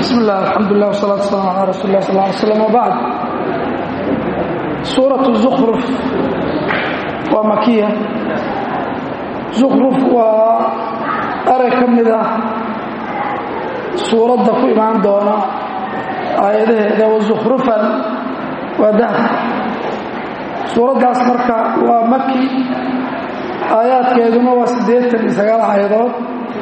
bismi illah alxamdulilah wsalaatu waslaam calaa rasuuli lah sal ly slam wbacd suuratu zukruf waa makiya zukruf waa erey ka mid ah suuradda ku imaan doona aayadaheeda wazukhrufan waa dahab suuraddaas marka waa maki aayaadkeeduna waa siddeetan iyo sagaal aayadood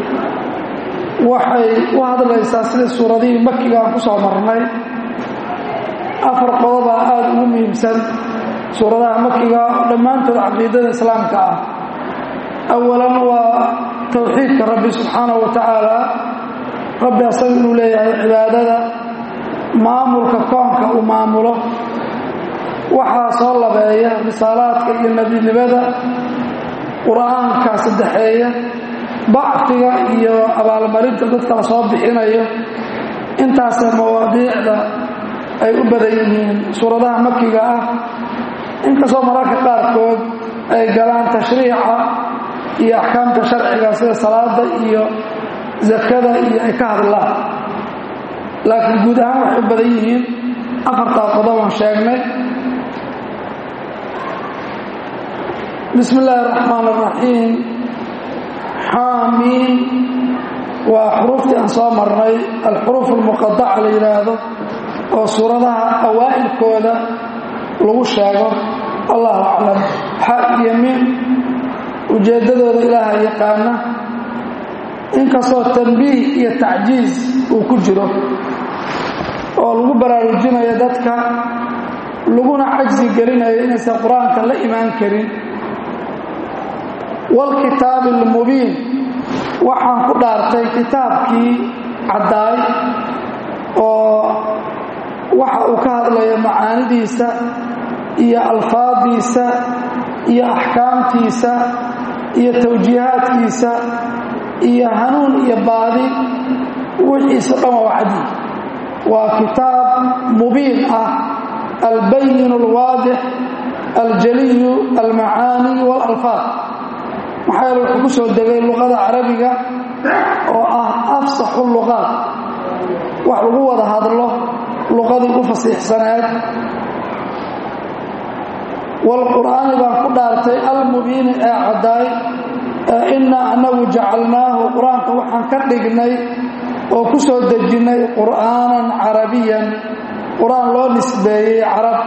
waxay u hadlaysaa sida suuradihii makiga aan ku soo marnay afar qodobaa aada ugu muhiimsan suuradaha makiga dhammaantood caqiidada islaamka ah awalan waa towxiidka rabbi subxaanahu wa tacaala rabbi asaga inuu leeyahay cibaadada maamulka koonka uu maamulo waxaa soo labeeya risaalaadka iyo nebinimada qur-aanka saddexeeya bacfiga iyo abaalmarinta dadka la soo bixinayo intaasee mawaadiicda ay u badan yihiin suuradaha makiga ah inkastoo mararka qaarkood ay galaan tashriica iyo axkaamta sharciga sida salaada iyo zakada iyo ay ka hadlaan laakiin guud ahaan waxay u badan yihiin afartaa qodobaan sheegnay bismi illaahi araxmaan araxiim xaamiin waa xuruuftii aan soo marnay alxuruuf almuqadaca la yidhaahdo oo suuradaha awaa'ilkooda lagu sheego allahu aclam xa iyo miin ujeeddadooda ilaaha yaqaana inkastoo tanbiih iyo tacjiiz uu ku jiro oo lagu baraarujinayo dadka laguna cajsi gelinayo inaysan qur-aanka la imaan karin waalkitaabi almubiin waxaan ku dhaartay kitaabkii caddaay oo waxa uu ka hadlayo macaanidiisa iyo alfaadiisa iyo axkaamtiisa iyo tawjiihaadkiisa iyo hanuun iyo baadi wixiisa dhan waa wacdi waa kitaab mubiin ah albayin alwaadix aljaliyu almacaani waalalfaad maxaa yeele wuxuu ku soo degay luqada carabiga oo ah afsaxu luqaad wax lagu wada hadlo luqadii u fasiixsaneed waalqur'aani baan ku dhaartay almubiini ee caddaay ee innaa annagu jacalnaahu qur-aanka waxaan ka dhignay oo ku soo dejinnay qur'aanan carabiyan qur-aan loo nisbeeyey carab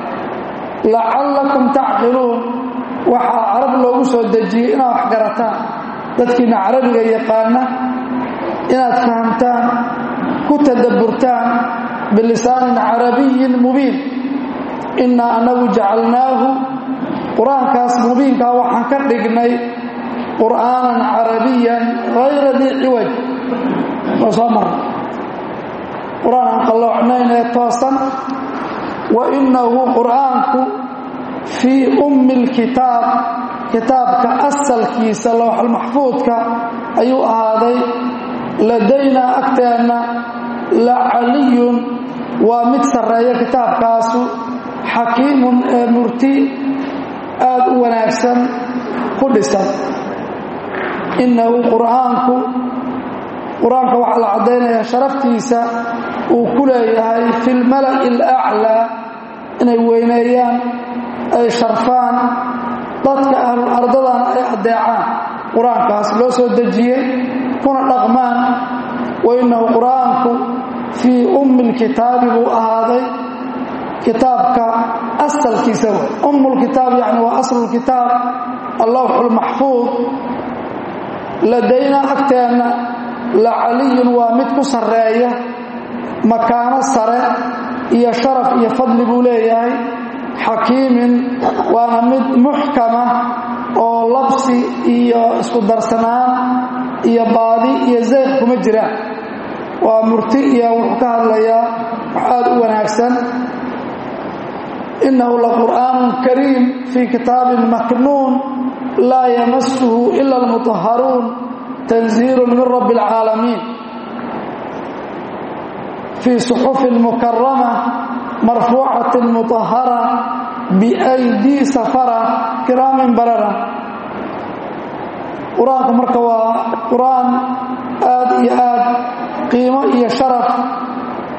lacallakum tacqiluun waxaa carab loogu soo dejiyey inaad wax garataan dadkiina carabiga yaqaana inaad fahamtaan ku tadabburtaan bilisaanin carabiyin mubiin innaa annagu jacalnaahu qur-aankaas mubiinkaa waxaan ka dhignay qur'aanan carabiyan hayra dii ciwaj oo soo marna qur-aan aan qalloocnayn ee toosan wa innahu qur'aanku fii ummi lkitaab kitaabka asalkiisa lowxalmaxfuudka ayuu ahaaday ladaynaa agteenna la caliyun waa mid sarreeya kitaabkaasu xakiimun ee murti aad u wanaagsan ku dhisan innahu qur'aanku qur-aanka waxaa la caddaynayaa sharaftiisa uu ku leeyahay fi lmala'i alaclaa inay weyneeyaan ay sharfaan dadka ahlul ardadana ay addeecaan qur-aankaas loo soo dejiyey kuna dhaqmaan wa innahu qur-aanku fii ummi lkitaabi buu ahaaday kitaabka asalkiisa w ummulkitaab yacni waa aslulkitaab allawxu lmaxfuud ladaynaa agteenna la caliyun waa mid ku sarreeya makaano sare iyo sharaf iyo fadli buu leeyahay xakiimin waana mid muxkama oo labsi iyo isku darsanaan iyo baadi iyo zayq kuma jiraan waa murti iyo wuxuu ka hadlayaa wax aada u wanaagsan innahu laqur'aanun kariim fii kitaabin maknuun laa yamasuhu ila almutahharuun tanziilu min rabbi alcaalamiin fii suxufin mukarama marfuucatin mutahara biaydii safara kiraamin barara qur-aanku marka waa qur-aan aad iyo aad qiimo iyo sharaf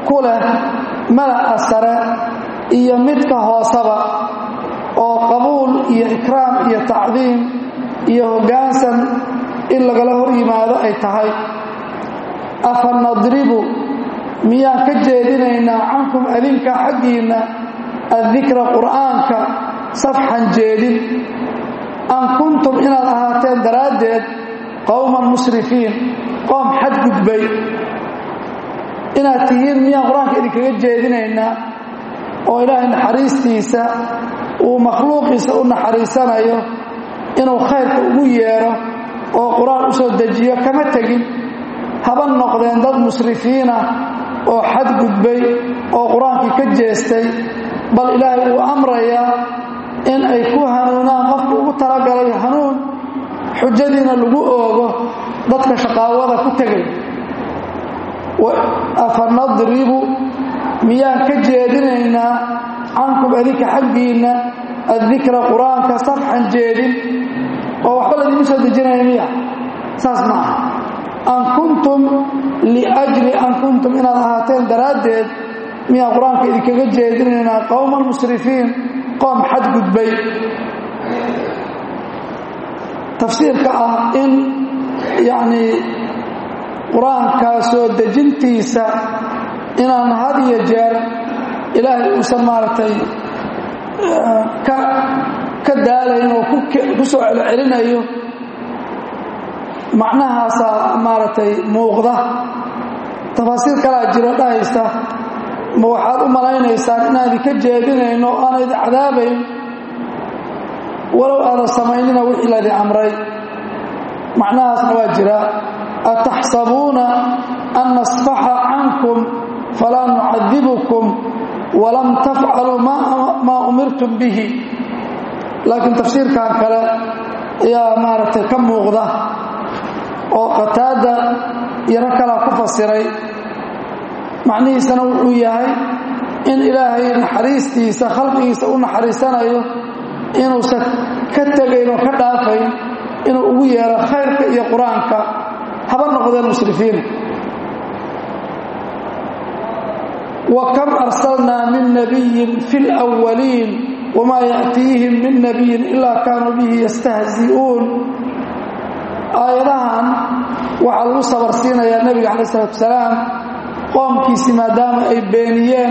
ku leh mala'a sare iyo midka hooseba oo qabuul iyo ikraam iyo tacdiim iyo hoggaansan in lagala hor yimaado ay tahay afa nadribu miyaan ka jeedinaynaa cankum adinka xaggiinna addikra qur'aanka safxan jeedin an kuntum inaad ahaateen daraaddeed qowman musrifiin qoom xadgudbay inaad tihiin miyaan qur-aanka idinkaga jeedinaynaa oo ilaahay naxariistiisa uu makhluuqiisa u naxariisanayo inuu khayrka ugu yeedho oo qur-aan u soo dejiyo kama tegin haba noqdeen dad musrifiinah oo xadgudbay oo qur-aankii ka jeestay bal ilaahay uu amrayaa in ay ku hanuunaan qofku ugu talagalay hanuun xujadiina lagu oogo dadka shaqaawada ku tegay afa nadribu miyaan ka jeedinaynaa cankum adinka xaggiinna addikra qur-aanka safxan jeedin oo waxba ladiimu soo dejinaya miya saas ma aha an kuntum liajli an kuntum inaad ahaateen daraaddeed miyaan qur-aanka idinkaga jeedinaynaa qowman musrifiin qoom xadgudbay tafsiirka ah in yacnii qur-aanka soo dejintiisa inaan had iyo jeer ilaahay uusan maaragtay ka ka daalayn oo ku soo celcelinayo macnahaasaa maaragtay muuqda tafaasiir kalaa jiro dhahaysa ma waxaad u malaynaysaan inaan idinka jeedinayno o aana idin cadaabayn walow aadan samaynina wixii laydin amray macnahaasna waa jira ataxsabuuna an nasfaxa cankum falaa nucadibukum walam tafcaluu maa umirtum bihi laakiin tafsiirkan kale ayaa maaragtay ka muuqda oo qataada yaro kalaa ku fasiray macnihiisana wuxuu yahay in ilaahay naxariistiisa khalqigiisa u naxariisanayo inuusan ka tegayn oo ka dhaafayn inuu ugu yeero khayrka iyo qur-aanka haba noqdeen musrifiina wa kam arsalnaa min nabiyin fi lwaliin wamaa ya'tiihim min nabiyin ilaa kaanuu bihi yastahzi'uun aayadahan waxaa lagu sabarsiinayaa nebiga calayi isalaatu wasalaam qoomkiisii maadaama ay beeniyeen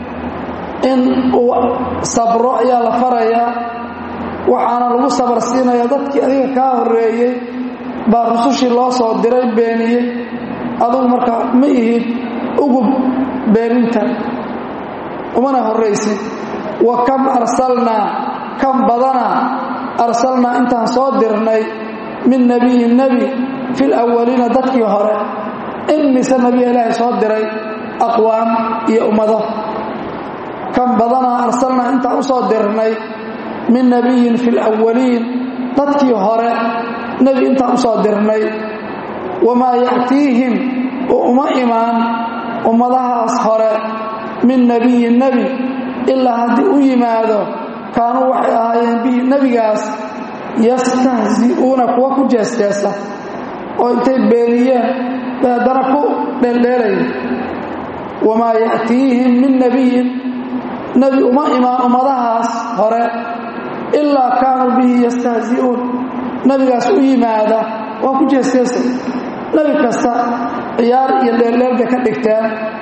in uu sabro ayaa la farayaa waxaana lagu sabarsiinayaa dadkii adiga kaa horreeyey baa rusushii loo soo diray beeniyey adugu marka ma ihid ugub beeninta umana horraysid wa kam arsalnaa kam badana arsalnaa intaan soo dirnay min nebiyin nebi fi lawaliina dadkii hore in mise nebiya ilaahay soo diray aqwaam iyo ummado kan badanaa arsalnaa intaan u soo dirnay min nebiyin fi lwaliin dadkii hore nebi intaan u soo dirnay wamaa ya'tiihim oo uma imaan ummadahaas hore min nebiyin nebi ilaa haddii u yimaado kaanuu waxay ahaayeen bihi nebigaas yastahzi'uuna kuwa ku jeesjeesa oo intay beeniyeen bay haddana ku dheeldheelaya wamaa ya'tiihim min nebiyin nebi uma imaan ummadahaas hore ilaa kaanuu bihi yastahzi'uun nebigaas u yimaada waa ku jeesjeesa nebi kasta ciyaar iyo dheeldheel bay ka dhigteen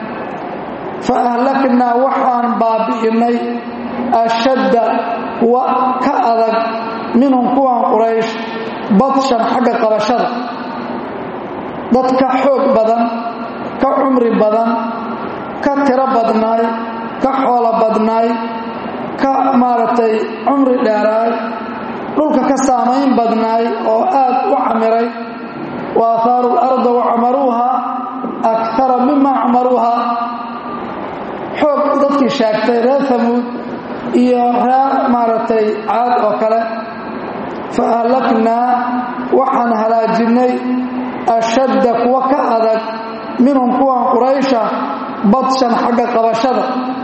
fa ahlaknaa waxaan baabi'innay ashadda kuwa ka adag minhum kuwan quraysh badshan xagga qabashada dad ka xoog badan ka cumri badan ka tiro badnaay ka xoolo badnaay ka maaragtay cumri dheeraay dhulka ka saamayn badnaay oo aad u camiray wa aahaaru larda wa camaruuha akara mima camaruuha xoog dadkii sheegtay reer hamuud iyo reer maaragtay caad oo kale fa ahlaknaa waxaan halaajinnay ashadda kuwa ka adag minhum kuwan quraysha badshan xagga qabashada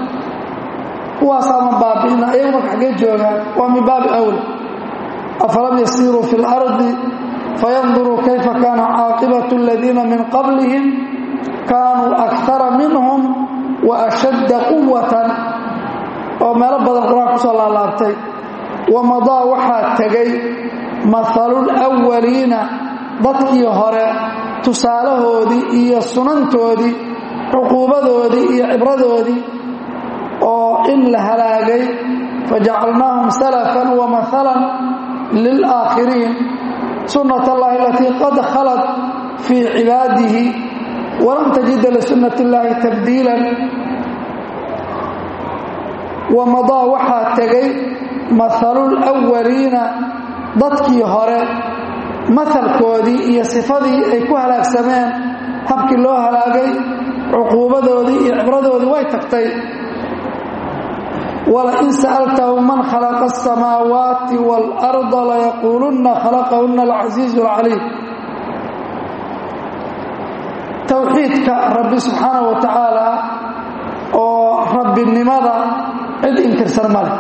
kuwaasaama baabi'ina ayagu marka xaggee joogaan waa min baabi awla afalam yasiiruu fi اlardi fayanduruu kayfa kaana caaqibatu aladiina min qablihim kaanuu akara minhum wa ashadda quwatan oo meelo badan qur-aan kusoo laalaabtay wamadaa waxaa tegay mahalul awaliina dadkii hore tusaalahoodii iyo sunantoodii cuquubadoodii iyo cibradoodii oo in la halaagay fajacalnaahum salafan wa mahalan lilaakhiriin sunnat allahi alatii qad khalat fii cibaadihi walam tajida lisunnat illaahi tabdiilan wamadaa waxaa tegay mahalul awaliina dadkii hore mahalkoodii iyo sifadii ay ku halaagsameen habkii loo halaagay cuquubadoodii iyo cibradoodii way tagtay walain sa'altahum man khalaqa asamaawaati waalarda layaquulunna khalaqahunna alcasiizu alcaliim towxiidka rabbi subxaana wa tacaala oo rabbinimada cid inkirsan male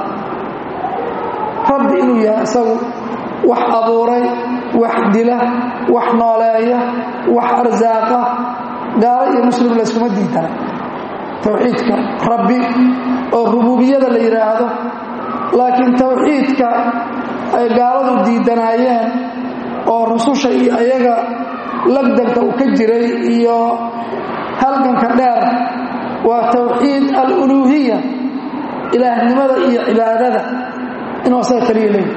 rabbi inuu yahay isagu wax abuuray wax dila wax nooleeya wax arsaaqa gaalo iyo muslim layskuma diidana towxiidka rabbi oo rububiyada la yidhaahdo laakiin towxiidka ay gaaladu diidanaayeen oo rususha iyo ayaga lagdanka uu ka jiray iyo halganka dheer waa towxiid aluluuhiya ilaahnimada iyo cibaadada inuu asaga kaliya leeyi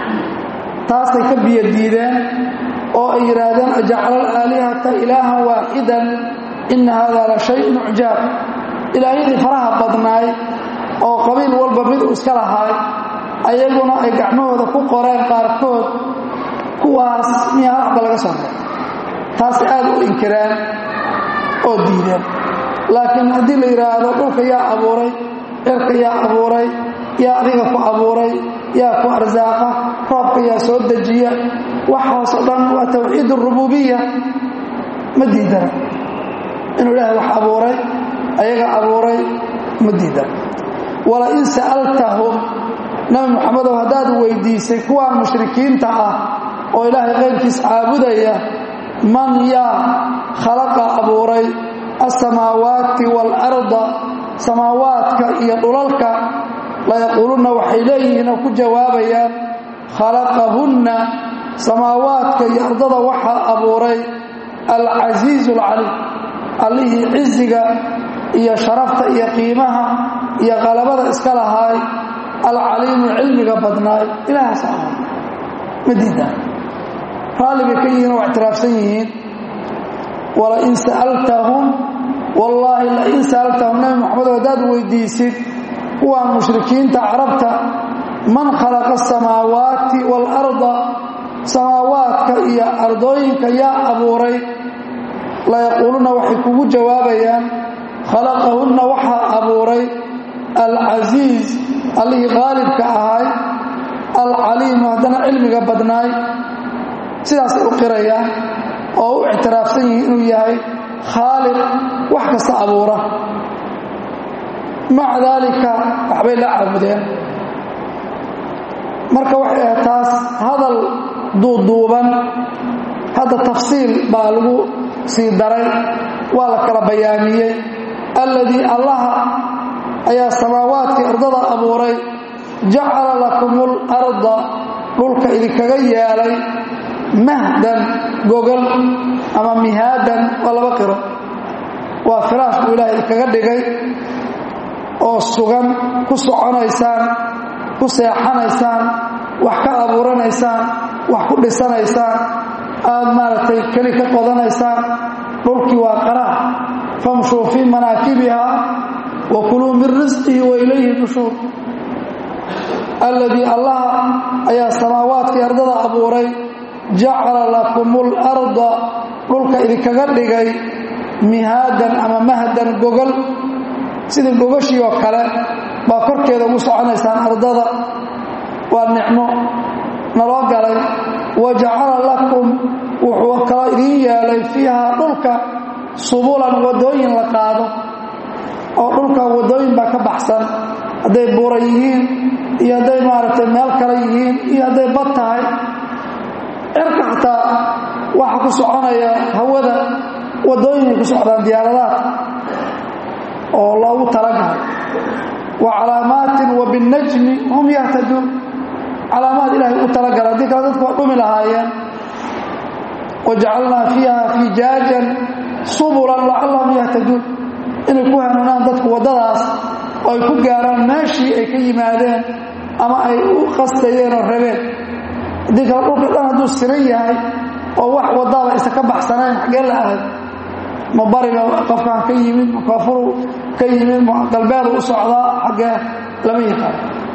taasay ka biyo diideen oo ay yidhaahdeen ajacala alaalihata ilaahan waaxidan ina hada la shayun ucjaab ilaahyadii faraha badnaay oo qabiil walba mid uu iska lahaay ayaguna ay gacmahooda ku qoreen qaarkood kuwaas miyaa waxba laga soo reey taasay aad u inkireen oo diideen laakiin haddii la yidhaahdo dhulka yaa abuuray cirka yaa abuuray yaa adiga ku abuuray yaa ku arsaaqa roobka yaa soo dejiya waxaas oo dhan waa towxiid arububiya ma diidana inuu ilaahay wax abuuray ayaga abuuray ma diidana walain sa'altahum nabi muxamedow haddaad weydiisay kuwaan mushrikiinta ah oo ilaahay qayrkiis caabudaya man yaa khalaqa abuuray alsamaawaati waalarda samaawaadka iyo dhulalka layaquulunna waxay leeyihiin oo ku jawaabayaan khalaqahunna samaawaadka iyo ardada waxaa abuuray alcasiizu alcaliim allihii ciziga iyo sharafta iyo qiimaha iyo qalabada iska lahaay alcaliimu cilmiga badnaay ilaahaas ahaa ma diidaan raalli bay ka yihiin oo ictiraafsan yihiin walain sa'altahum wallaahi lain sa'altahum nabi moxamedo haddaad weydiisid kuwaan mushrikiinta carabta man khalaqa asamaawaati waalarda samaawaadka iyo ardooyinka yaa abuuray layaquuluna waxay kugu jawaabayaan khalaqahunna waxaa abuuray alcasiiz allihii qaalibka ahay alcaliimu haddana cilmiga badnaay sidaasay u qirayaan oo u ictiraafsan yihiin inuu yahay khaaliq wax kasta abuura maca daalika waxbay la caabudeen marka waxay ahayd taas hadal duuduuban hadda tafsiil baa lagu sii daray waa la kala bayaamiyey alladii allaha ayaa samaawaadkii ardada abuuray jacala lakum larda dhulka idinkaga yeelay mahdan gogol ama mihaadan waa laba qiro waa firaash buu ilaah idinkaga dhigay oo sugan ku soconaysaan ku seexanaysaan wax ka abuuranaysaan wax ku dhisanaysaan aad maaragtay keli ka qodanaysaan dhulkii waa qaraar famshuu fii manaakibiha wa kuluu min risqihi wa ilayhi nushuur alladii allaha ayaa samaawaadkii ardada abuuray jacala lakum larda dhulka idinkaga dhigay mihaadan ama mahdan gogol sidii gogashii oo kale baa korkeeda ugu soconaysaan ardada waa nicmo naloo galay wa jacala lakum wuxuu kaloo idiin yeelay fiiha dhulka subulan waddooyin la qaado oo dhulka waddooyin baa ka baxsan hadday buura yihiin iyo hadday maaragtay meel kale yihiin iyo hadday bad tahay cirka xataa waxa ku soconaya hawada waddooyinay ku socdaan diyaaradaha oo loogu talagalay wa calaamaatin wa binnajmi hum yahtaduun calaamaad ilaahay u talagalay haddii kale dadku waa dhumi lahaayeen wajacalnaa fiiha fijaajan subulan lacallahum yahtaduun inay ku hanuunaan dadku waddadaas oo ay ku gaaraan meeshii ay ka yimaadeen ama ay u qastayeen oo rabeen haddii kale dhulka dhan hadduu siran yahay oo wax waddaaba isa ka baxsanayn xaggee la ahay ma bariga qofkaan ka yimid ma koonfuru ka yimid ma galbeedu u socdaa xaggee lama yaqaan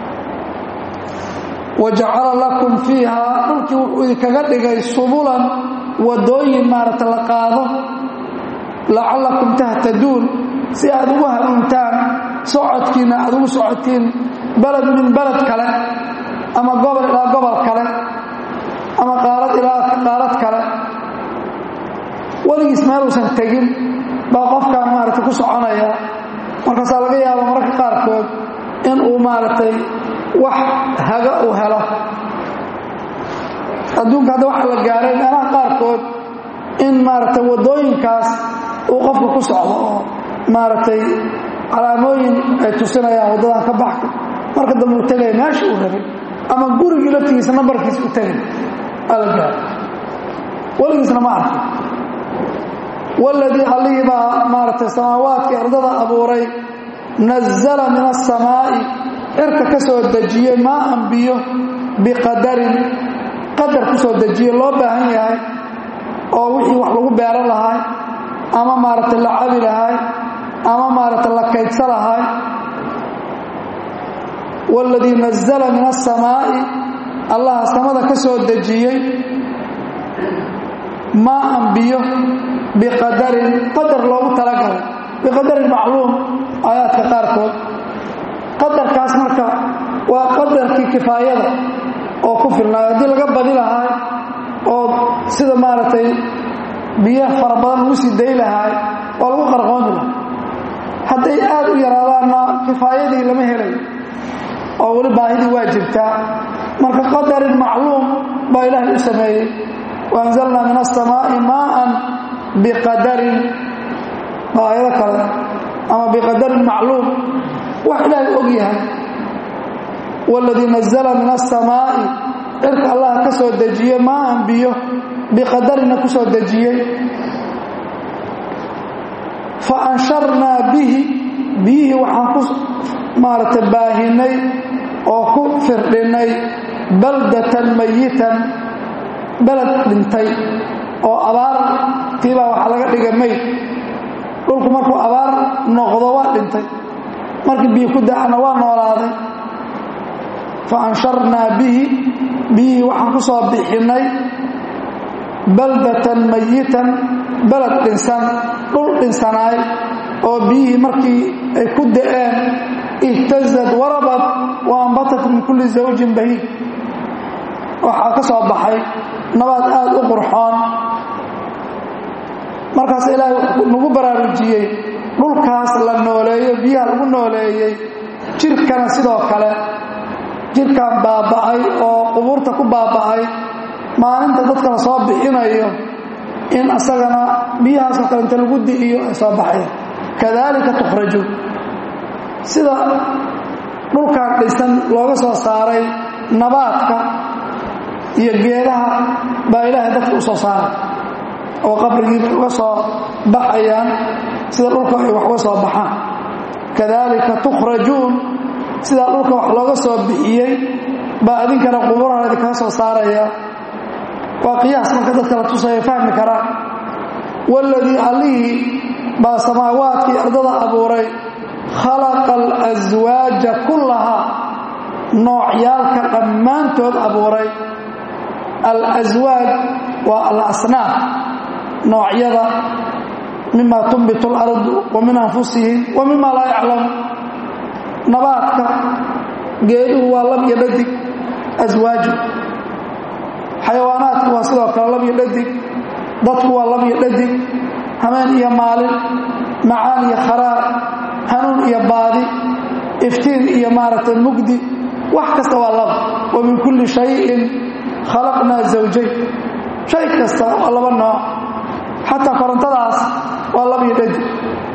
wa jacala lakum fiiha dhulkii wuxuu idinkaga dhigay subulan waddooyin maaragta la qaado lacallakum tahtaduun si aad ugu hanuuntaan socodkiina aad ugu socotiin baled min baled kale ama gobol ilaa gobol kale ama qaalad ilaa qaalad kale weligiis meeluusan tegin baa qofkaan maaragtay ku soconaya markaasaa laga yaaba mararka qaarkood in uu maaragtay wax haga uu helo adduunka hadda waxaa la gaaray meelaha qaarkood in maaragtay waddooyinkaas uu qofka ku socdo oo maaragtay calaamooyin ay tusinayaan waddadan ka baxka marka dambe uu tegaya meesha uu rabay ama gurigii laftigiisa nambarkiisa u tegay aa la gaaray weligiisna ma arkin waladii allihii baa maaragtay samaawaadkii ardada abuuray nazala min asamaa'i cirka ka soo dejiyey maa anbiyo biqadarin qadar ku soo dejiye loo baahan yahay oo wixii wax lagu beeran lahay ama maaragtay la cabi lahay ama maaragtay la kaydsa lahay waladii nazala min asamaa'i allaha samada ka soo dejiyey maa anbiyo biqadarin qadar loogu talagalay biqadarin macluum aayaadka qaarkood qadarkaas marka waa qadarkii kifaayada oo ku filnaayo haddii laga badi lahaay oo sida maaragtay biyo fara badan lagu sii day lahaay waa lagu qarqoomi lahay hadday aad u yaraadaanna kifaayadii lama helayo oo weli baahidii waa jirtaa marka qadarin macluum baa ilaahay u sameeyey waanzalnaa min asamaa'i maaan biqadarin waa aayado kale ama biqadarin macluum wax ilaahay og yahay waladii nazala min asamaa'i cirka allah ka soo dejiyey maaan biyo biqadarina ku soo dejiyey fa ansharnaa bihi biyihii waxaan ku maaragtay baahinay oo ku firdhinnay baldatan mayitan beled dhintay oo abaar tiibaa waxaa laga dhigay mayd dhulku markuu abaar noqdo waa dhintay markii biyo ku da-ana waa noolaaday fa ansharnaa bihi biyihii waxaan ku soo bixinnay baldatan mayitan beled dhinsan dhul dhinsanaay oo biyihii markii ay ku da'een ihtazad warabad wa ambatat min kulli zawjin bahiid waxaa ka soo baxay nabaad aad u qurxoon markaas ilaahay nagu baraarujiyey dhulkaas la nooleeyo biyaha lagu nooleeyey jirkana sidoo kale jirkan baaba'ay oo qubuurta ku baaba'ay maalinta dadka la soo bixinayo in asagana biyahaasoo kale inta lagu di'iyo ay soo baxayan kadaalika tukhrajuun sida dhulkan dhisan looga soo saaray nabaadka iyo geedaha baa ilaahay dadka u soo saaray oo qabrigiibay uga soo baxayaan sida dhulka ay wax uga soo baxaan kadaalika tukhrajuun sidaa dhulka wax looga soo bixiyey baa idinkana quburaha idinkaga soo saaraya waa qiyaas marka dadka la tusaya fahmi karaan waladii allihii baa samaawaadkii ardada abuuray khalaqa alaswaaja kullahaa noocyaalka dhammaantood abuuray alaswaaj waa alasnaaf noocyada mima tunbitu اlardu wa min anfusihim wa mima laa yaclamu nabaadka geeduhu waa lab iyo dhadig aswaaju xayawaanaadku waa sidoo kale lab iyo dhadig dadku waa lab iyo dhadig hameen iyo maalin macaan iyo kharaar hanuun iyo baadi iftiin iyo maaragtay mugdi wax kasta waa lab wa min kulli shayin khalaqnaa zawjayn shay kasta waa laba nooc xataa korontadaas waa lab iyo dhadig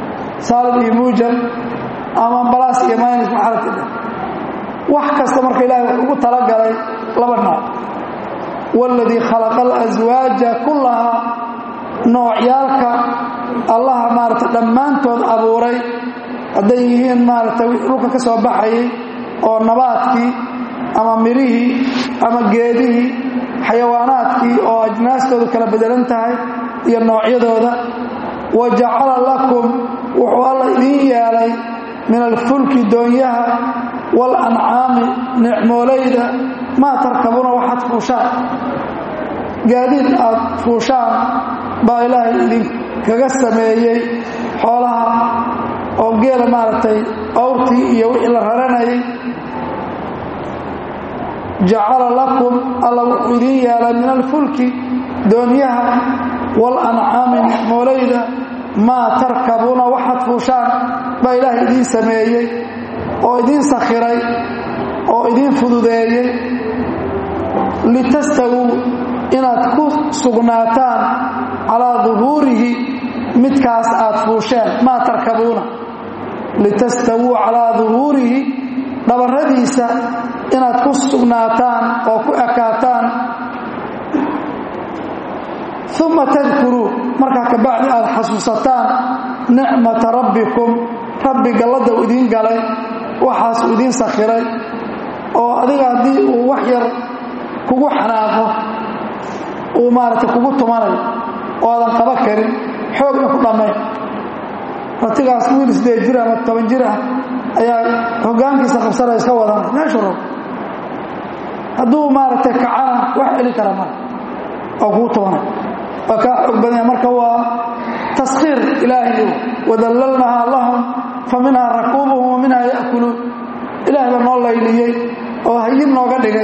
saalib iyo muujab ama balaas iyo maynis maxaradka wax kasta marka ilahay wuxuu ugu talagalay laba nooc waaladii khalaqa alaswaaja kullahaa noocyaalka allaha maarata dhammaantood abuuray hadday yihiin maarata dhulka ka soo baxayay oo nabaadkii ama mirihii ama geedihii xayawaanaadkii oo ajnaastoodu kala bedelan tahay iyo noocyadooda wa jacala lakum wuxuu alla idiin yeelay min alfulki doonyaha waalancaami nicmoolayda maa tarkabuuna waxaad fuushaan gaadiid aad fuushaan baa ilaahay idinkaga sameeyey xoolaha oo geela maaragtay awrtii iyo wixii la raranayay jacala lakum alla wuxuu idiin yeelay min alfulki doonyaha waalancaami nicmoolayda maa tarkabuuna waxaad fuushaan baa ilaahay idiin sameeyey oo idiin sakhiray oo idiin fududeeyey litastawuu inaad ku sugnaataan calaa duhuurihi midkaas aad fuusheen maa tarkabuuna litastawuu calaa duhuurihi dhabarradiisa inaad ku sugnaataan oo ku ekaataan uma tadkuruu markaa kabacdi aad xasuusataan nicmata rabbikum rabbi galladda uu idiin galay waxaas uu idiin sakhiray oo adiga haddii uu wax yar kugu xanaaqo uu maaragtay kugu tumanayo oo aadan qaba karin xoogna ku dhammayn ratigaas wiil sideed jir ama toban jir ah ayaa hoggaankiisa qabsanaya iska wadana meeshu rab hadduu maaragtay kacana wax celi kara mara oo kugu tumanay waa kaa xoog badanya marka waa taskhiir ilaahi wadallalnahaa lahum fa minhaa rakuubuhum wa minhaa ya'kuluun ilaah baa noo layliyey oo hayin nooga dhigay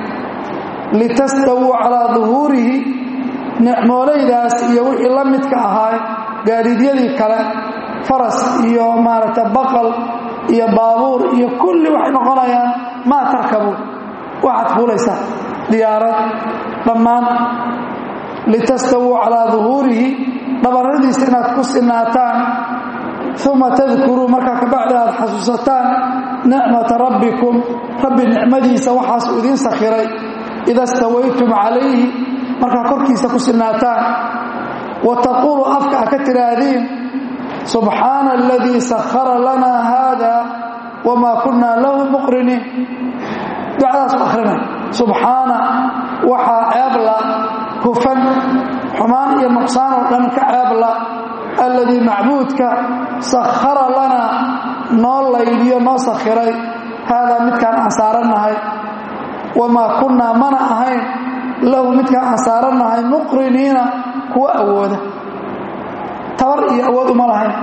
litastawuu calaa duhuurihi nicmoolaydaas iyo wixii la midka ahaa gaadiidyadii kale faras iyo maaragta baqal iyo baabuur iyo kulli waxay noqonayaan maa tarkabuun waxaad fuulaysaa diyaarad dhammaan litastawuu calaa duhuurihi dhabarradiisa inaad ku sinaataan uma tadkuruu markaa kabacdi aad xasuusataan nicmata rabbikum rabbi nicmadiisa waxaasuu idiin sakhiray ida stawaytum calayhi markaa korkiisa ku sinaataan wa taquulu afka a ka tidhaahdiin subxaana aladii sakhara lanaa haada wamaa kunnaa lahu muqriniin ducadaas u akhrina subxaana waxaa ceebla hufan xumaan iyo nuqsaan oo dhan ka ceebla alladii macbuudka sakhara lanaa noo laydiyo noo sakhiray haadaa midkaan aan saarannahay wamaa kunnaa mana ahayn lahu midkaan aan saarannahay muqriniina kuwa awooda tabar iyo awood uma lahayn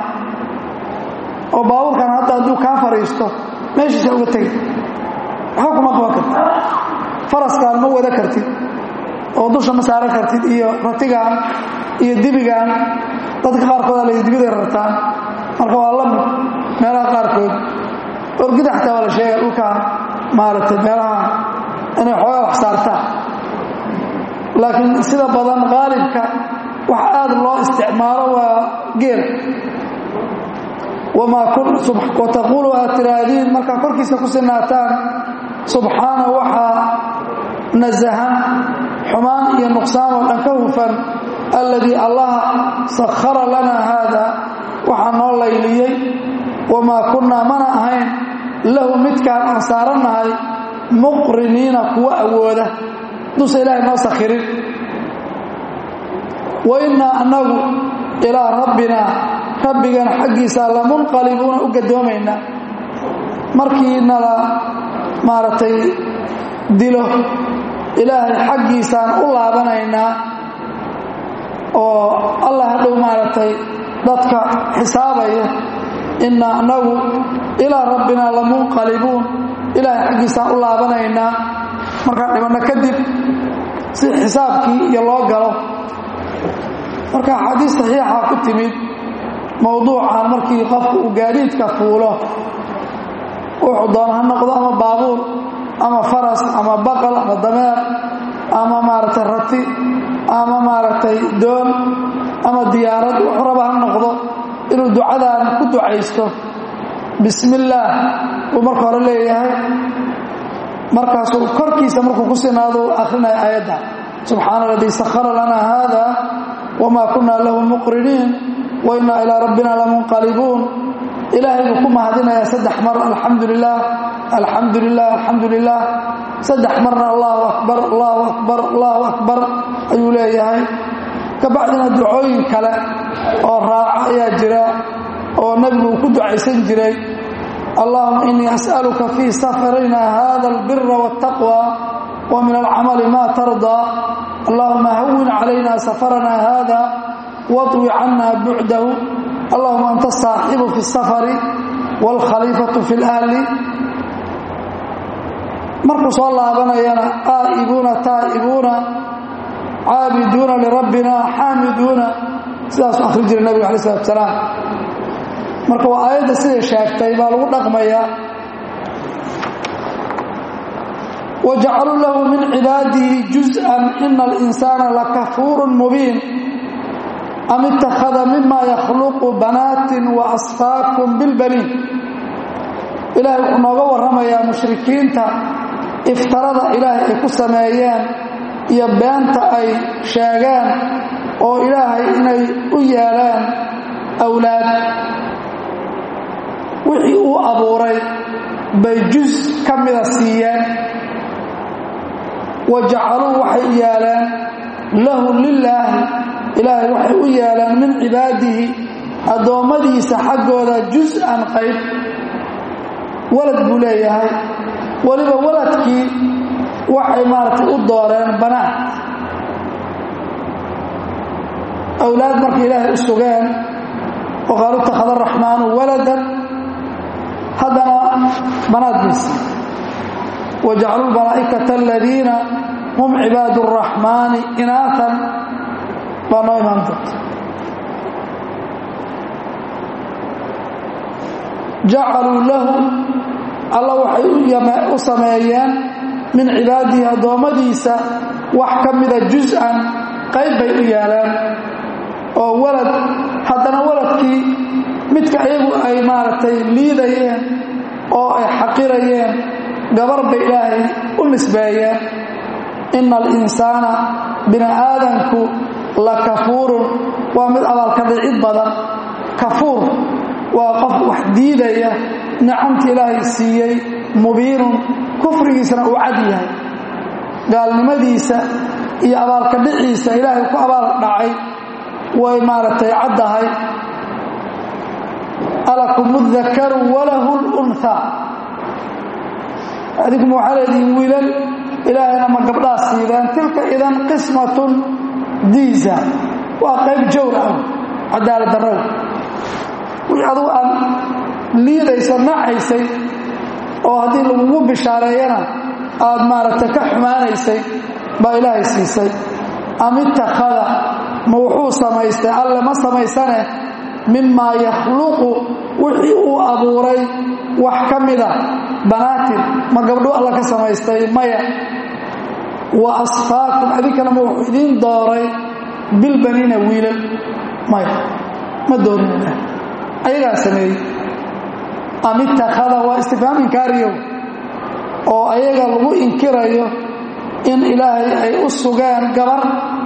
oo baabuurkan hadda hadduu kaa fadhiisto meeshiisa uga tegi waxba kuma qaban kartid faraskaan ma wada kartid oo dusha ma saaran kartid iyo ratigaan iyo dibigaan dadka qaarkood ala dibiday rartaan marka waa la mid meelaha qaarkood orgida xataa waa la sheega dhulkaan maaragtay meelaha inay xoogaa wax saartaan laakiin sida badan qaalibka wax aad loo isticmaalo waa geel wataquulu aad tiraahdiin markaa korkiisa ku sinaataan subxaana waxaa nasahan xumaan iyo nuqsaan oo dhan ka hufan alladii allaha sakhara lanaa haada waxaa noo layliyey wamaa kunnaa mana ahayn lahu midkaan aan saarannahay muqriniina kuwa awooda duusa ilaahay noo sakhirin wa innaa annagu ilaa rabbina rabbigana xaggiisa lamunqalibuuna u gadoomaynaa markii nala maaragtay dilo ilaahay xaggiisaan u laabanaynaa oo allah hadhow maaragtay dadka xisaabaya innaa annagu ilaa rabbinaa lamunqalibuun ilaahay xaggiisaan u laabanaynaa markaan dhibanno kadib si xisaabkii iyo loo galo marka axaadiis saxiixa ku timid mowduucan markii qofku uu gaadiidka fuulo wuxuu doona ha noqdo ama baabuur ama faras ama baqal ama dameer ama maaragtay rati ama maaragtay doon ama diyaarad wuxuu raba ha noqdo inuu ducadan ku ducaysto bismi illaah uu marka hore leeyahay markaasuu korkiisa markuu ku sinaado u akrinaya aayadda subxaana aladii sahara lanaa haada wma kuna lahu muqriniin wa inaa ilaa rabbina lamunqalibuun ilaahay buu ku mahadinayaa saddex mar alxamdu lilah alxamdu lilah alxamdu lilah saddex marna allahu akbar allahu akbar allahu akbar ayuu leeyahay kabacdina ducooyin kale oo raaca ayaa jira oo nebigu uu ku ducaysan jiray allahuma inii as'aluka fii safarina hada albira wاtaqwa wa min alcamali ma tardaa allahuma hawin calayna safarana hada waطwi cana bucdahu allahuma anta asaaxibu fi اsafari wاlkhaliifatu fi اlahli markuu soo laabanayana aa'ibuuna taa'ibuuna caabiduuna lirabbina xaamiduuna sidaasuu akhri jiray nebigu alay slat salaam marka waa aayadda siday sheegtay baa lagu dhaqmayaa wajacaluu lahu min cibaadihi juz'an ina alinsaana lakafuurun mubiin am ittakhada mima yakhluqu banaatin wa asfaakum bilbaniin ilaahay wuxuu nooga warramayaa mushrikiinta iftarada ilaahay ay ku sameeyeen iyo beenta ay sheegeen oo ilaahay inay u yeeleen awlaad wixii uu abuuray bay jus ka mida siiyeen wa jacaluu waxay u yeeleen lahu lilaahi ilaahay waxay u yeeleen min cibaadihi addoommadiisa xaggooda jus-an qayb walad buu leeyahay weliba waladkii waxay maaragtay u dooreen banaad awlaad markay ilaahay u sugeen oo qaalu ittakhada araxmaanu waladan haddana banaad baysi wajacaluu lmalaa'ikata aladiina hum cibaadu araxmaani inaatan baa noo imaan doonta jacaluu lahu alla waxay u sameeyeen min cibaadihi addoommadiisa wax ka mida jus-an qayb bay u yeeleen oo walad haddana waladkii midka iyagu ay maaragtay liidayeen oo ay xaqirayeen gabar bay ilaahay u nisbeeyeen ina alinsaana bini aadanku la kafuurun waa mid abaalka dhicid badan kafuur waa qof wax diidaya nicamtii ilaahay siiyey mubiinun kufrigiisana uu cad yahay gaalnimadiisa iyo abaalka dhiciisa ilaahay ku abaal dhacay way maaragtay caddahay alakum dakaru walahu lunhaa adinkuma waxaa leedihiin wiilal ilaahayna ma gabdhaa siideen tilka idan qismatun diisa waa qayb jawr ah cadaalad darrow wixii adugu aad liidayso nacaysay oo haddii lagugu bishaareeyana aad maaragtay ka xumaanaysay baa ilaahay siisay am ittakhada ma wuxuu samaystay alle ma samaysane mimaa yakhluqu wixii uu abuuray wax ka mida banaatin ma gabdho alla ka samaystay maya wa asfaakum adinkana ma wuxuu idiin dooray bilbaniina wiilal maya ma doonin ilaah ayagaa sameeyey am ittakhada waa istifhaam inkaariyow oo ayaga lagu inkirayo in ilaahay ay u sugeen gabar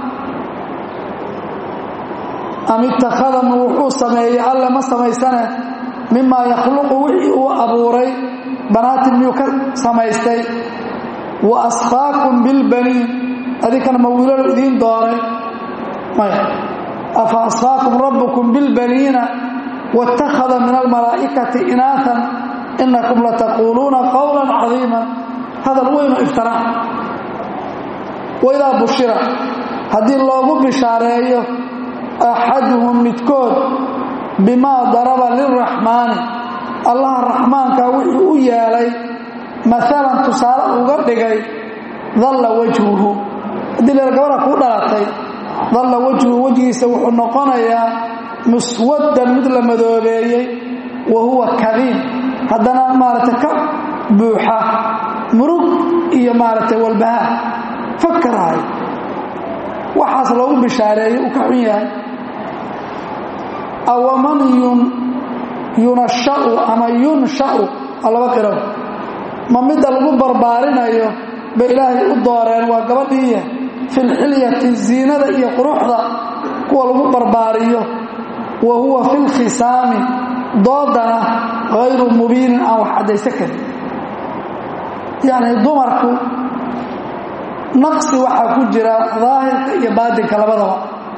am ittakhada ma wuxuu sameeyey alle ma samaysane mimaa yakhluqu wixii uu abuuray banaatin miyuu ka samaystay wa asfaakum bilbaniin adinkana ma wiilalo idiin dooray maya afa asfaakum rabbukum bilbaniina wاtakhada min almalaa'ikati inaatan inakum lataquuluuna qowla cadiima hadal weyno iftara waidaa bushira haddii loogu bishaareeyo axaduhum midkood bimaa daraba lilraxmaani allaha raxmaanka wuxuu u yeelay maalan tusaale uga dhigay dalla wajhuhu haddii leer gabadha kuu dhalatay dalla wajhuhu wejigiisa wuxuu noqonayaa muswaddan mid la madoobeeyey wa huwa kadiim haddana maaragtay ka buuxa murug iyo maaragtay walbahaar fakarahay waxaas loogu bishaareeyey uu ka xun yahay awaman yunashau ama yunshau a laba qiraw ma midda lagu barbaarinayo bay ilaahay u dooreen waa gabadhiiya filxilyati ziinada iyo quruxda kuwa lagu barbaariyo wa huwa fi lkhisaami doodana hayru mubiinin aan wax caddaysa karin yacni dumarku naqsi waxaa ku jira daahirka iyo baadinka labadaba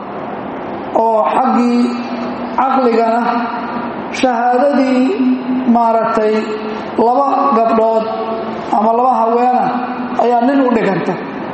oo xaggii caqligana shahaadadii maaragtay laba gabdhood ama laba haweena ayaa nin u dhiganta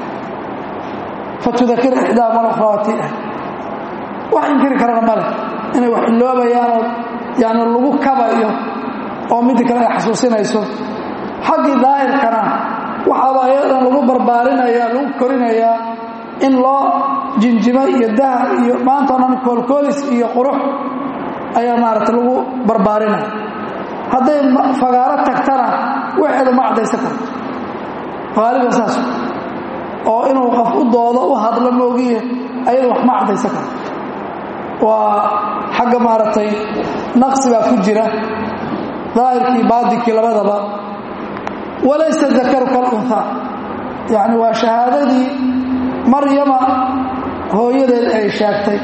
fatudakir ixdaa malkhraati ah wax inkiri karana male inay wax iloobayaanoo yani lagu kabayo oo midii kale ay xasuusinayso xaggii daahirkana waxaaba ayadan lagu barbaarinaya lagu korinayaa in loo jinjimo iyo dahab iyo maantao dhan koolkoolis iyo qurux ayaa maaragtay lagu barbaarinaya hadday fagaaro tagtana waxeeda ma caddaysan karto qaaliban saas oo inuu qof u doodo u hadlo moogiye ayada wax ma caddaysan karto waa xagga maaragtay naqsi baa ku jira daahirkii baadinkii labadaba walaysa dakaru kalunhaa yacni waa shahaadadii maryama hooyadeed ay sheegtay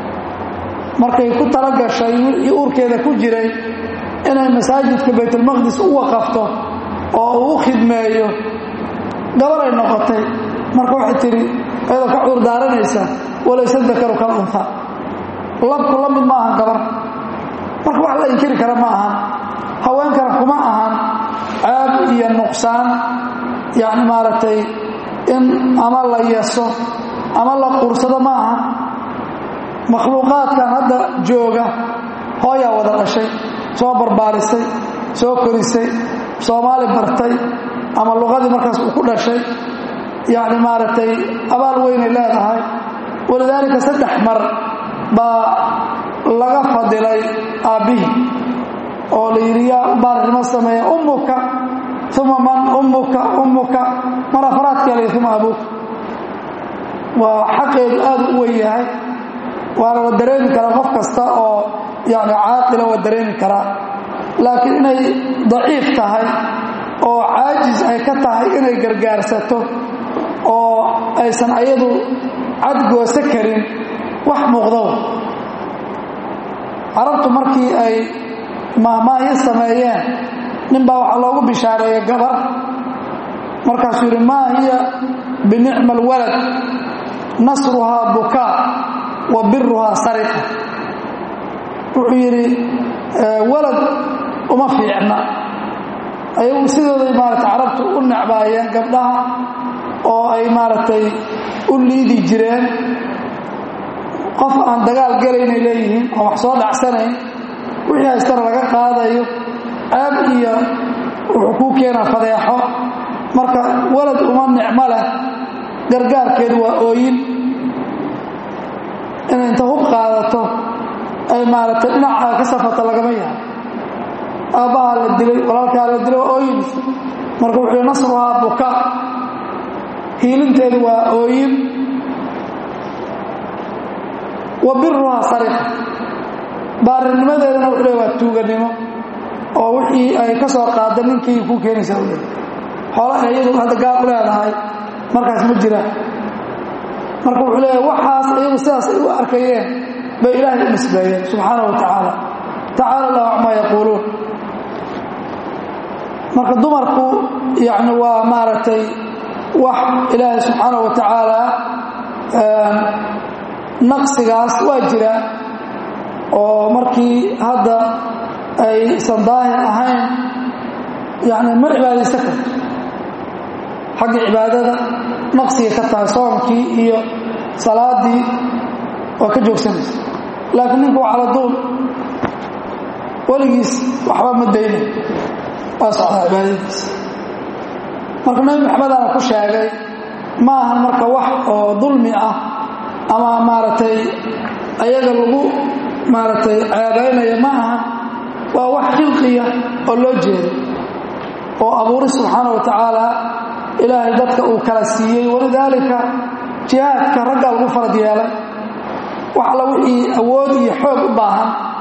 markay ku tala gashay wixii uurkeeda ku jiray inay masaajidka baytulmaqdis u waqafto oo uu u khidmeeyo gabaray noqotay marka waxay tidhi ayadoo ka cuur daaranaysa walaysa dakaru kalunhaa labku la mid ma ahan gabar marka wax la inkiri kara ma ahan haweenkana kuma ahan ceeb iyo nuqsaan yacni maaragtay in ama la yeso ama la quursado ma aha makhluuqaadkan hadda jooga hooyaa wada dhashay soo barbaarisay soo korisay soomaali bartay ama luqadii markaas uu ku dhashay yacni maaragtay abaal weynay leedahay walidaalika saddex mar baa laga fadilay aabbihii oo la yidhi yaa baarinimo sameeya ummuka uma man ummuka ummuka mar afraadkaa la yidhi uma abuuka waa xaqeedu aad u wen yahay waana la dareemi karaa qof kasta oo yani caaqila waa dareemi karaa laakiin inay daciif tahay oo caajis ay ka tahay inay gargaarsato oo aysan ayadu cadgoosa karin wax muuqdow carabtu markii ay maahmaahyo sameeyeen nin baa waxaa loogu bishaareeyey gabar markaasuu yidhi maa hiya binicma alwalad nasruhaa bukaa wa biruhaa sariqa wuxuu yidhi walad uma fiicna ayagu sidooday maarata carabtu u necbaayeen gabdhaha oo ay maaragtay u liidi jireen qof aan dagaal gelaynay leeyihiin oo wax soo dhacsanayn wixii haystana laga qaadayo ceeb iyo wuxuu kuu keenaa fadeexo marka walad uma nicmo leh gargaarkeedu waa ooyin inay inta hub qaadato ay maaragtay dhinacaa ka safato lagama yaabo aabbahaa la dilay walaalkaa la dilay waa ooyin marka wuxuu nasruhaa buka hiilinteedu waa ooyin wa biruhaa sariqa baarinimadeedana wuxuu le waa tuuganimo oo wixii ay ka soo qaada ninkii ku keenaysaa u leey xoolaha iyadu hadda gaar u leedahay markaas ma jiraan marka wuxuu leeyahay waxaas iyagu sidaas ay u arkayeen bay ilaahay u nisbeeyeen subxaana wa tacaala tacaala allahu camaa yaquuluun marka dumarku yacni waa maaragtay wax ilaahay subxaana wa tacaala naqsigaas waa jira oo markii hadda aysan daahir ahayn yani ma cibaadaysan karto xagga cibaadada naqsiga ka tahay soonkii iyo salaadii waa ka joogsanaysa laakiin ninku waa caladuul weligiis waxba ma daynay waa socdaa cibaadadiisa marka nabi maxamedana ku sheegay ma ahan marka wax oo dulmi ah ama maaragtay ayaga lagu maaragtay ceebaynaya ma ahan waa wax khilqiya oo loo jeedo oo abuuri subxaana wa tacaala ilaahay dadka uu kala siiyey walidaalika jihaadka raggaa lagu farad yeelay wax alla wixii awood iyo xoog u baahan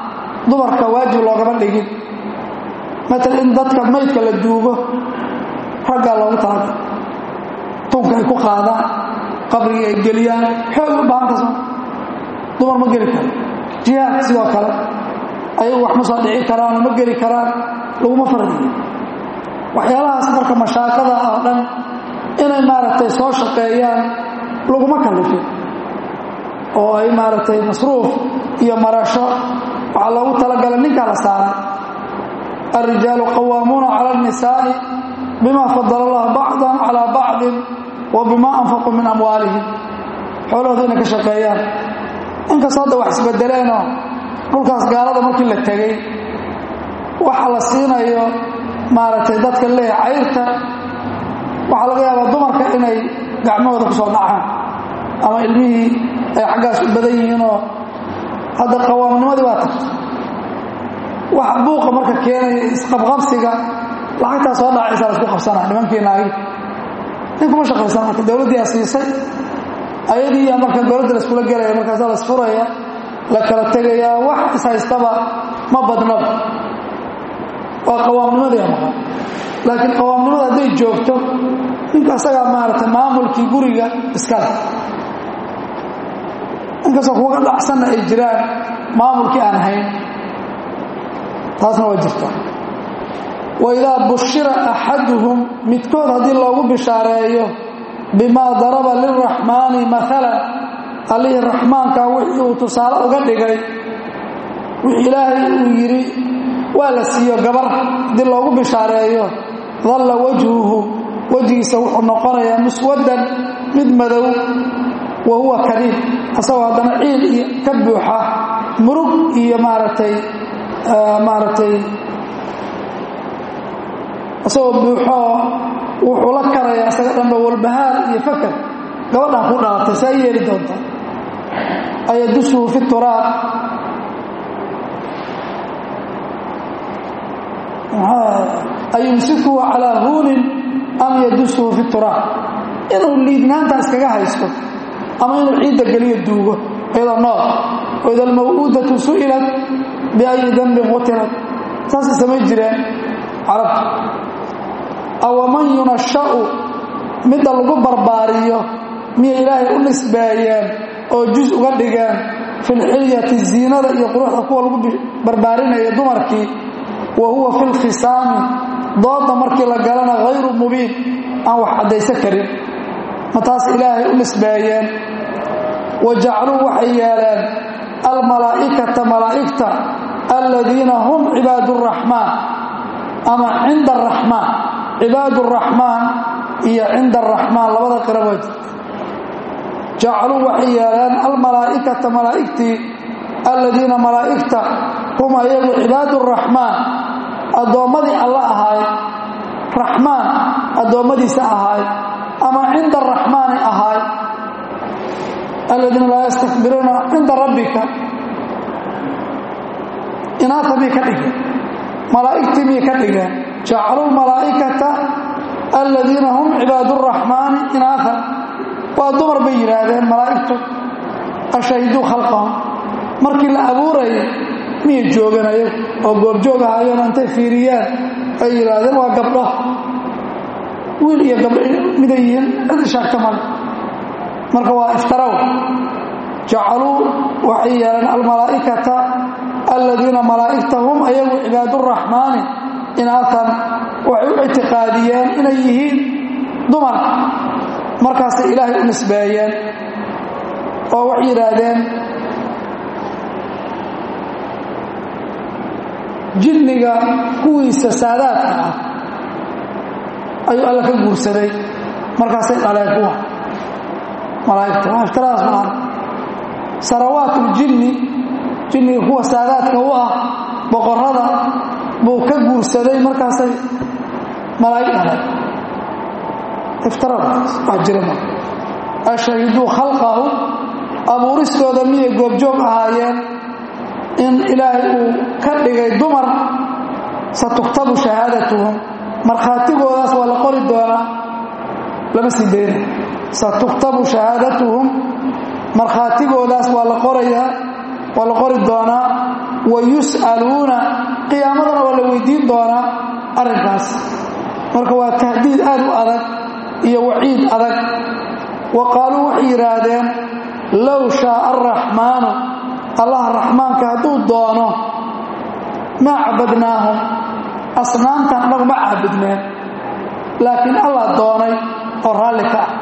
dumarka waajib loogama dhigin matal in dadka maydka la duugo raggaa loogu talaga tunka ay ku qaadaan qabrigii ay geliyaan xoog u baahan kasoo dumar ma geli karo jihaadka sidoo kale ayagu wax ma soo dhici karaanoo ma geli karaan laguma fardiyo waxyaalahaas marka mashaaqada ah oo dhan inay maaragtay soo shaqeeyaan laguma kallifin oo ay maaragtay masruuf iyo marasho waxaa loogu talagalay ninkaa la saaray alrijaalu qawaamuuna cala alnisaa'i bima fadala allahu bacdan calaa bacdin wa bima anfaquu min amwaalihim xoolahooda inay ka shaqeeyaan inkastoo hadda wax isbedeleenoo dhulkaas gaalada markii la tegey waxa la siinayo maaragtay dadka leeh cayrta waxaa laga yaabaa dumarka inay gacmahooda ku soo dhacaan ama ilmihii ay xaggaas u badan yihiinoo hadda qawaamnimadii baa tagto waxa buuqa marka keenaya isqabqabsiga lacagtaa soo dhacaysaa laisku qabsanaa nimankii naagi ninkuma shaqaysan marka dowladdiiaa siisay ayadiiyaa marka dowladda laiskula gelaya markaasaa laisfuraya la kala tegayaa wax ishaystaba ma badnaba waa qawaamnimadii maqan laakiin qawaamnimada hadday joogto ninka asagaa maaragtay maamulkii guriga iskale inkastoo kuga dhacsanna ay jiraan maamulkii aan hayn taasna waa jirta wa idaa bushira axaduhum midkood haddii loogu bishaareeyo bimaa daraba lilraxmaani maalan allihii raxmaanka wixii uu tusaale uga dhigay wixii ilaahay uu yidhi waa la siiyo gabar haddii loogu bishaareeyo dalla wajhuhu wejigiisa wuxuu noqonayaa muswaddan mid madow wa huwa kadiib asagoo haddana ciil iyo ka buuxa murug iyo maaragtay maaragtay isagoo buuxoo wuxuu la karayaa isaga dhanba walbahaar iyo fakar gabadhan ku dhalatay saa yeeli doontaa ayadusuhu fi turaab ayumsikuhu calaa huunin am yadusuhu fi turaab inuu liidnaanta iskaga haysto ama inuu ciidda geliyo duugo iyadoo nool waida almaw'uudatu su'ilat biayi dambin qutilat saasay samayn jireen carabtu awaman yunasha'u midda lagu barbaariyo miyay ilaahay u nisbeeyeen oo juz uga dhigeen filxilyati ziinada iyo quruxda kuwa lagu barbaarinaya dumarkii wa huwa fi lkhisaami doodda markii la galana hayru mubiin aan wax caddaysan karin ma taas ilaahay u nisbeeyeen wa jacluu waxay yeeleen almalaa'ikata malaa'igta aladiina hum cibaadu araxmaan ama cinda araxmaan cibaadu araxmaan iyo cinda araxmaan labada qira waa jirta jacluu waxay yeeleen almalaa'ikata malaa'igtii aladiina malaa'igta hum ayagu cibaadu araxmaan addoommadii alla ahaay raxmaan addoommadiisa ahaay ama cinda araxmaani ahaay aladiina laa yastakbiruuna cinda rabbika inaata miyay ka dhigeen malaa'igtii miyay ka dhigeen jacaluu malaa'ikata aladiina hum cibaadu araxmaani inaatan waa dumar bay yidhaahdeen malaa'igtu ashahiduu khalqahum markii la abuurayay miyay jooganayo oo goobjoog ahaayeen intay fiiriyeen ay yidhaahdeen waa gabdho wiil iyo gabdho miday yihiin cid ishaagta male marka waa iftaraw jacaluu waxay yeeleen almalaa'ikata aladiina malaa'igta hum ayagu cibaaduraxmaani inaatan waxay u ictiqaadiyeen inay yihiin dumar markaasay ilaahay u nisbeeyeen oo waxay yidhaahdeen jinniga kuwiisa saadaadka ah ayuu alla ka guursaday markaasay dhaleen kuwa malaa'igta waa iftiradaas maahan sarawaatuljinni jinniga kuwa saadaadka u ah boqorrada buu ka guursaday markaasay malaa'ig dhaleen iftiradaas waa jira ma ashahiduu khalqahu abuuristooda miyay goobjoog ahaayeen in ilaahay uu ka dhigay dumar satuktabu shahaadatuhum markhaatigoodaas waa la qori doonaa lama sii dayna satuktabu shahaadatuhum markhaatigoodaas waa la qorayaa waa la qori doonaa wa yus'aluuna qiyaamadana waa la weydiin doonaa arrinkaas marka waa tahdiid aad u adag iyo waciid adag wa qaaluu waxay yidhaahdeen low shaaa araxmaanu allah raxmaanka hadduu doono maa cabadnaahum asnaamtan annagu ma caabudneen laakiin allah doonay oo raalli ka ah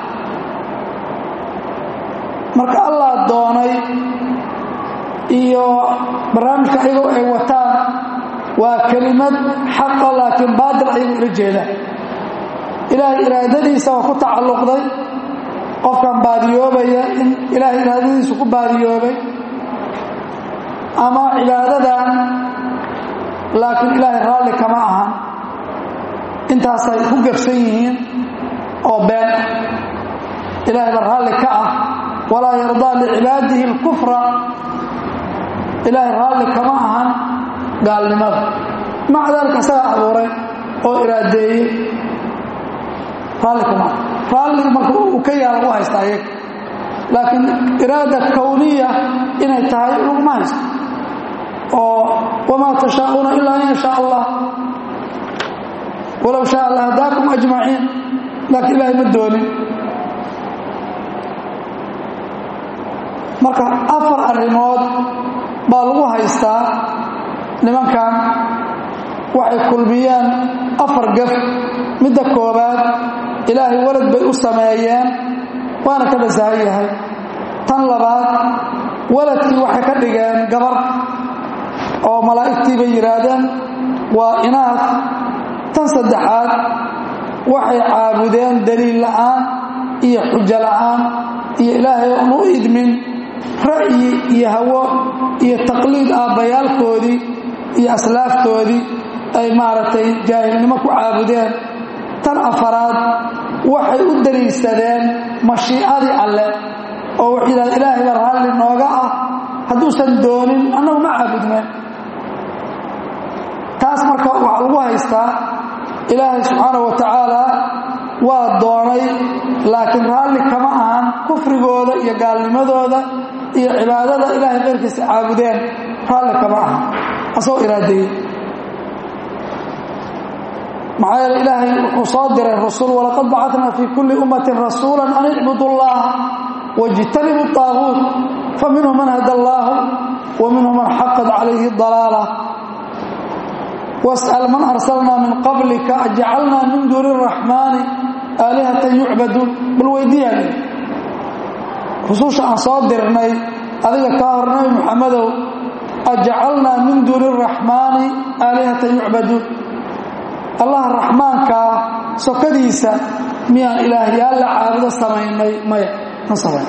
marka allah doonay iyo barnaamijka ayagoo ay wataan waa kelimad xaqa laakiin baatil ayagu ila jeedaan ilaahay iraadadiisa waa ku tacalluqday qofkan baadiyoobaya in ilaahay iraadadiisu ku baadiyoobay ama cibaadadan laakiin ilaahay raalli kama ahan intaasay ku gefsan yihiin oo been ilaahay ba raalli ka ah walaa yardaa licibaadihi اlkufra ilaahay raalli kama ahan gaalnimada maca daalika isagaa abuuray oo iraadeeyey raalli kama aha raalligu marka uu ka yaa lagu haystaa iyaga laakiin iraada kowniya inay tahay laguma haysto oo wamaa tashaa'uuna ilaa an yashaa allah walow shaa alla hadaakum ajmaciin laakiin ilaahay ma doonin marka afar arrimood baa lagu haystaa nimankan waxay kulmiyeen afar gaf midda koobaad ilaahay walad bay u sameeyeen waana ka nasahan yahay tan labaad waladkii waxay ka dhigeen gabar oo malaa'igtii bay yidhaahdeen waa inaad tan saddexaad waxay caabudeen daliil la'aan iyo xujo la'aan iyo ilaahay oon u idmin ra'yi iyo hawo iyo taqliid aabbayaalkoodii iyo aslaaftoodii ay maaragtay jaahilnimo ku caabudeen tan afaraad waxay u daliilsadeen mashiicadii alle oo wuxuu yidhahda ilaahay baa raalli nooga ah hadduusan doonin annagu ma caabudneen taas marka waxaa lagu haystaa ilaahay subxaana wa tacaala waa doonay laakiin raalli kama ahan kufrigooda iyo gaalnimadooda iyo cibaadada ilaahay keyrkiisa caabudeen raalli kama ahan asagoo iraadeeyey maxaa yeele ilaahay wuxuu soo diray rasul walaqad bacatnaa fii kulli ummatin rasuula an icbudu llaha wاjtanibu طaaguut faminhum man hada allaahu wa minhum man xaqad calayhi dalaala wasأl man arsalnaa min qablika ajcalnaa min duuni الraxmaani aalihatan yucbaduun bal weydiiyaan rususha aan soo dirnay adiga kaa hor nabi muxamedow ajcalnaa min duuni الraxmaani aalihatan yucbaduun allah raxmaankaa sokadiisa miyaan ilaahyaal la caabudo samaynay maya ma samayn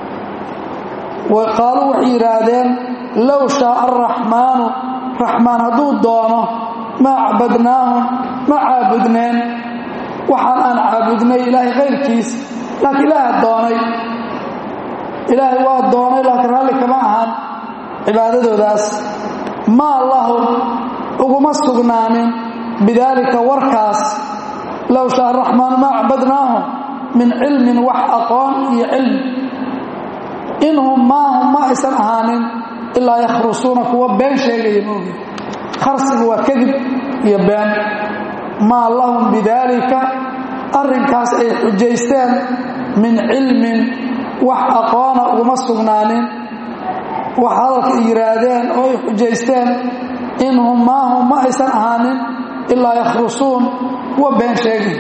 qaaluu waxay yidhaahdeen low shaaa araxmaanu raxmaan hadduu doono maa cabadnaahum ma caabudneen waxaan aan caabudnay ilaahay kayrkiis laakiin ilaaha doonay ilaahay waa doonay laakiin raalli kama ahan cibaadadoodaas maa lahum uguma sugnaanin bidaalika warkaas low shaa araxmaanu maa cabadnaahum min cilmin wax aqoon iyo cilmi inhum maahum ma aysan ahaanin ilaa yakhrusuuna kuwa been sheegaya moogi kharsigu waa kadib iyo been maa lahum bidaalika arrinkaas ay xujaysteen min cilmin wax aqoona uguma sugnaanin wax hadalka ay yidhaahdeen oo ay xujaysteen inhum maahum ma aysan ahaanin ilaa yakhrusuun kuwa been sheegay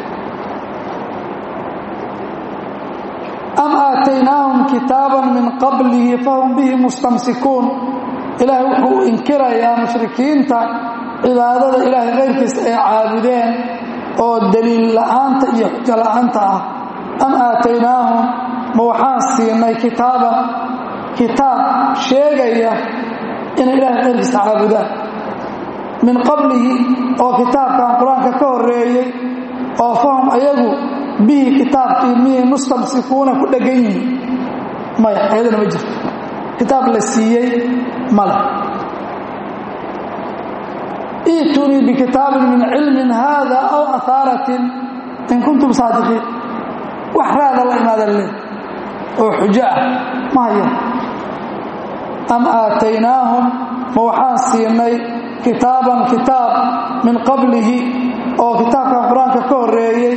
am aataynaahum kitaaban min qablihi fahum bihi mustamsikuun ilaahay wuxuu inkirayaa mushrikiinta cibaadada ilaahay kayrkiisa ay caabudeen oo daliil la'aanta iyo xujo la'aanta ah am aataynaahum ma waxaan siinay kitaaban kitaab sheegaya inay ilaahay kayrkiisa caabudaan min qablihi oo kitaabkan qur-aanka ka horeeyey oo fahum ayagu bihi kitaabkii miyay mustamsikuuna ku dhegan yihiin maya ayadana ma jirto kitaab la siiyey male iitunii bikitaabin min cilmin haada aw ahaaratin in kuntum saadiqiin wax raada la imaada le oo xujo ah ma hayan am aataynaahum ma waxaan siinay kitaaban kitaab min qablihi oo kitaabkan qur-aanka ka horreeyey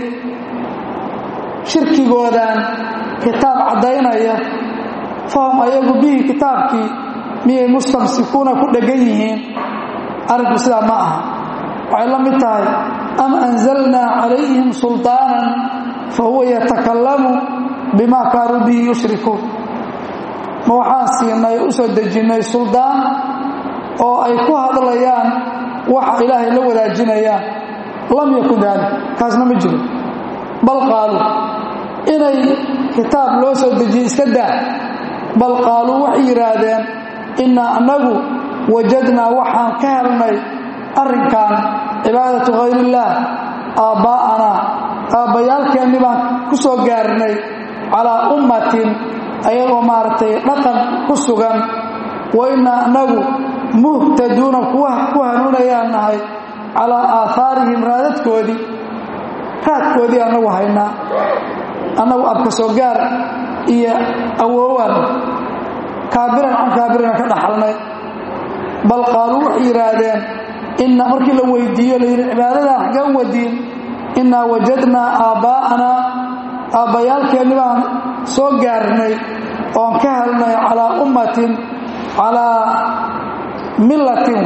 shirkigoodan kitaab caddaynaya fahum ayagu bihi kitaabkii miyay mustamsikuuna ku dheggan yihiin arrinku sidaa ma aha waxay la mid tahay am anzalnaa calayhim sulطaanan fa huwa yatakallamu bima kaanuu bihi yushrikuun ma waxaan siinay u soo dejinnay suldaan oo ay ku hadlayaan waxa ilaahay la wadaajinayaan lam yakun daalik kaasna ma jiro bal qaaluu inay kitaab loo soo dejiye iska daa bal qaaluu waxay yidhaahdeen innaa annagu wajadnaa waxaan ka helnay arrinkan cibaadatu hayrillaah aabbaa'anaa aabbayaalkeenni baan ku soo gaarnay calaa ummatin ayagoo maaragtay dhaqan ku sugan wa innaa annagu muhtaduuna kuwa ku hanuunayaan nahay calaa aahaarihim raadadkoodii raadkoodii annagu haynaa annagu abka soo gaar iyo awoowaan kaabiran can kaabirana ka dhaxalnay bal qaaluu waxay yidhaahdeen inna markii la weydiiyo la yidhi cibaadadan xagee u wadiin innaa wajadnaa aabbaa'anaa aabbayaalkeenni baan soo gaarnay oon ka helnay calaa ummatin calaa millatin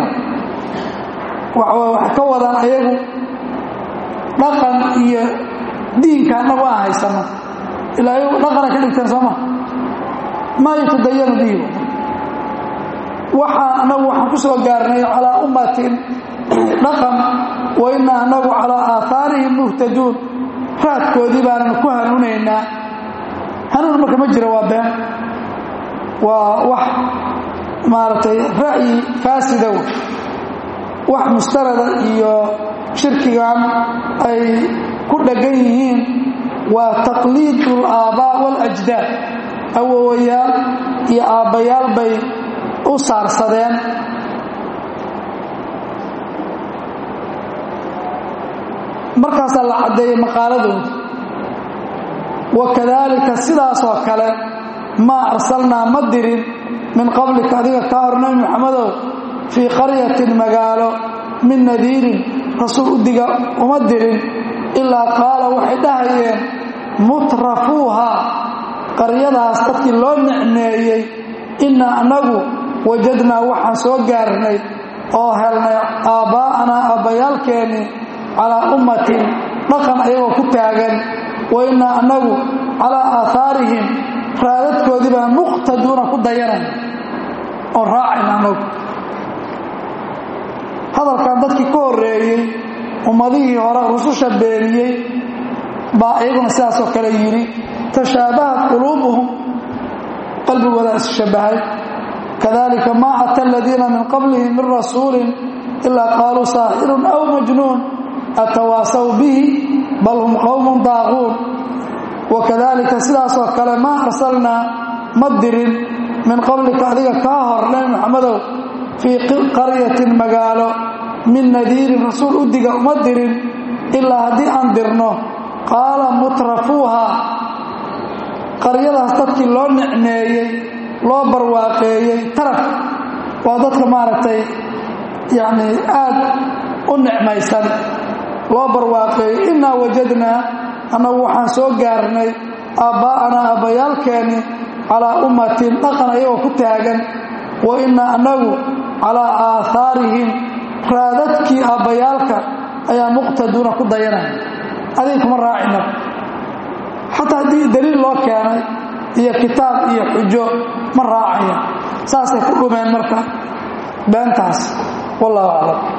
waxay ka wadaan ayagu dhaqan iyo diinka annagu aan haysano ilaa ayagu dhaqana ka dhigteen sooma maa yatadayanu bihi waxaan annagu waxaan ku soo gaarnay calaa ummatin dhaqan wa innaa annagu calaa aahaarihim muhtaduun raadkoodii baanan ku hanuunaynaa hanuun marka ma jira waa been waa wax maaragtay ra'yi faasida w wax mustarada iyo shirkigan ay ku dheggan yihiin waa taqliidu alaabaa' waاlajdaad awowayaal iyo aabbayaal bay u saarsadeen markaasaa la caddeeyey maqaaladooda wakadaalika sidaasoo kale maa arsalnaa ma dirin min qablika adiga kaa hor nabi muxamedow fii qaryatin magaalo min nadiirin rasuul u diga uma dirin ilaa qaala waxay dhahayeen mutrafuuha qaryadaas dadkii loo nicmeeyey innaa annagu wajadnaa waxaan soo gaarnay oo helnay aabbaa'anaa aabbayaalkeenni calaa ummatin dhaqan ayagoo ku taagan wa innaa annagu calaa aahaarihim raadadkoodii baan muqtaduuna ku dayanay oon raacayna annagu hadalkan dadkii ka horreeyey ummadihii hore rususha beeniyey baa iyaguna sidaasoo kale yidhi tashaabahat quluubuhum qalbigooda isshabbahay kadalika maa ata aladiina min qablihim min rasuulin ilaa qaaluu saaxirun aw majnuun atawaasaw bihi bal hum qowmun daaquun wakadalika sidaasoo kale maa arsalnaa ma dirin min qablika adiga kaa hor nebi muxamedow fii qaryatin magaalo min nadiirin rasuul u diga uma dirin ilaa haddii aan dirno qaala mutrafuuha qaryadaas dadkii loo nicmeeyey loo barwaaqeeyey taraf waa dadka maaragtay yacni aad u nicmaysan loo barwaaqeeyey innaa wajadnaa annagu waxaan soo gaarnay aabbaa'anaa aabbayaalkeenni calaa ummatin dhaqan ayagoo ku taagan wa innaa annagu calaa aahaarihim raadadkii aabbayaalka ayaa muqtaduuna ku dayanaya adiga kuma raacina xataa haddii daliil loo keenay iyo kitaab iyo xujo ma raacaya saasay ku dhumeen marka beentaas wallahu aclam